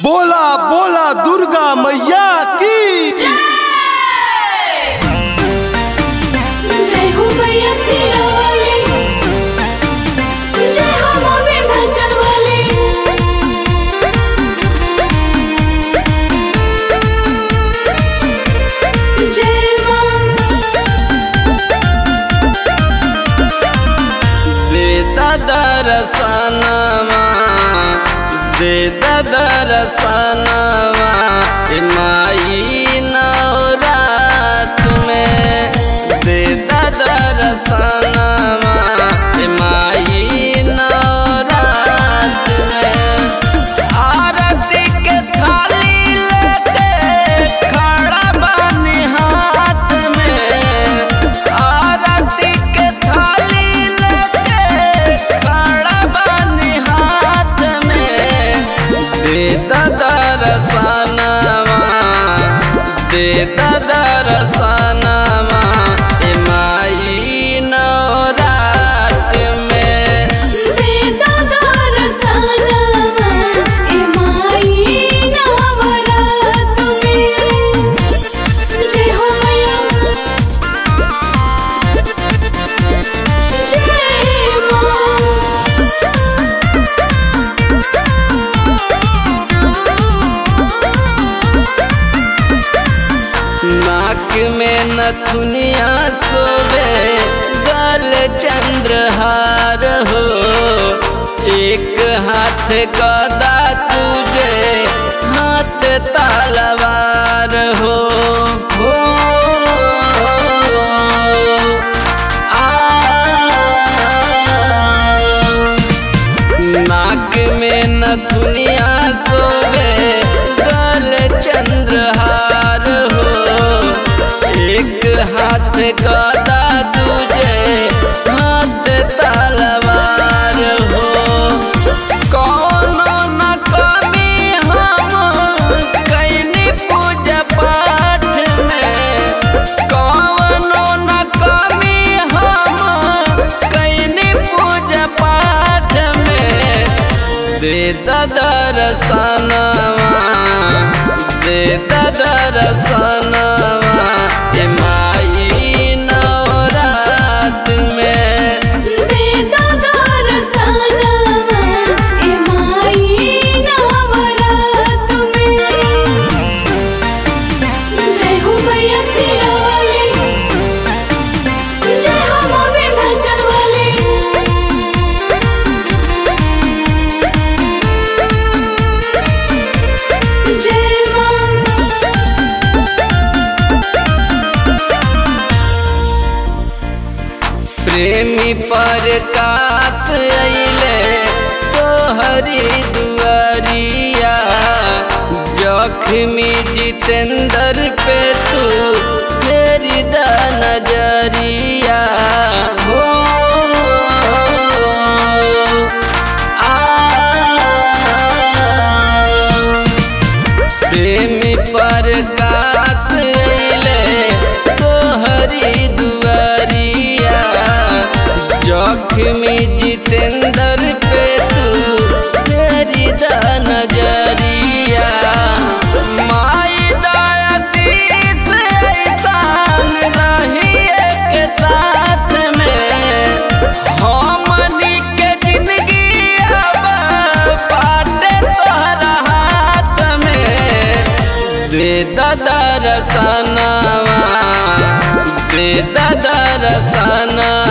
बोला बोला दुर्गा मैया की जय हो मैया सिरा वाली जय हो माँ विंध्याचल वाली जय माँ देता दरसनमा देता दरसनमा ए माई नवरात में देता दरसनमा ए माई नवरात में आरती के थाली लेके खड़ा बानी हाथ में आरती के थाली लेके खड़ा बानी हाथ में देता दरसनमा देता दरसनमा ए माई नवरात में देता दरसनमा ए माई नवरात में जय हो मैया जय नाक में नथुनिया सोवे गल चंद्रहार हो एक हाथ गदा तुझे हाथ तलवार हो हो आ नाक में नथुनिया सोवे गल चंद्रहार हो एक हाथ गदा दूजे हाथ तलवार हो कौनो न कमी हम कैनी पूजा पाठ में कौनो न कमी हम कैनी पूजा पाठ में दे दर्शनवा दे दर्शनवा ए माई नवरात में देता दरसनमा ए माई नवरात में जय हो मैया सिरा वाली जय हो माँ विंध्याचल वाली जय माँ प्रेमी प्रकाश अइले तोहरी दुआरिया जख्मी जितेंद्र पे तू फेरी द नजरिया हो आ प्रेमी प्रकाश अइले तोहरी दुआरिया जख्मी जितेंद्र पे तू तेरी द नजरिया माई दया शीस ऐसान रहिए के साथ में हमनी के जिंदगी अब बाटे तोहरा हाथ में दे दर्शनवा दे दर्शनवा